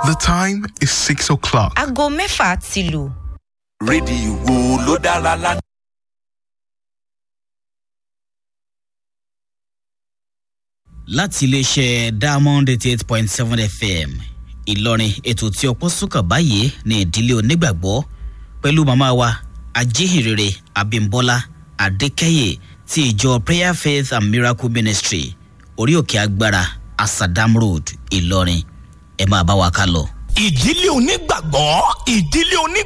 The time is 6 o'clock. aago mẹ́fà ti lù. rédíò wo ló dára lánàá. láti iléeṣẹ́ diamond eighty eight point seven fm ìlọrin ètò tí ọpọ́ sùkàn báyìí ní ìdílé onígbàgbọ́ pẹ̀lú màmá wa ajíhìnrere abimbola adékẹ́yẹ ti ìjọ prayer faith and miracle ministry orí òkè agbára asadam road ìlọrin ẹ máa bá wa ká lọ. ìdílé onígbàgbọ́ ìdílé oní